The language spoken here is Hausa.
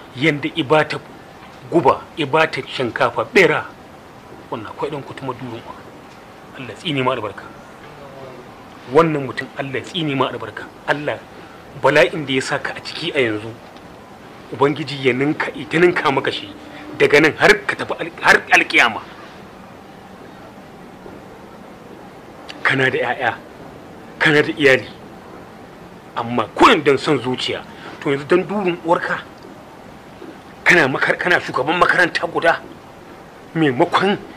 yanda ibata guba ibata shinkafa bera wannan akwai dan kutuma durun Allah tsini ma albarka wannan mutum Allah tsini ma albarka Allah bala'in da ya saka a ciki a yanzu ubangiji ya ninka ita ninka maka shi daga nan har ka tafi al- har alkiyama kana da 'ya'ya kana da iyali amma kullum don son zuciya to yanzu don durin uwarka kana makar kana shugaban makaranta guda maimakon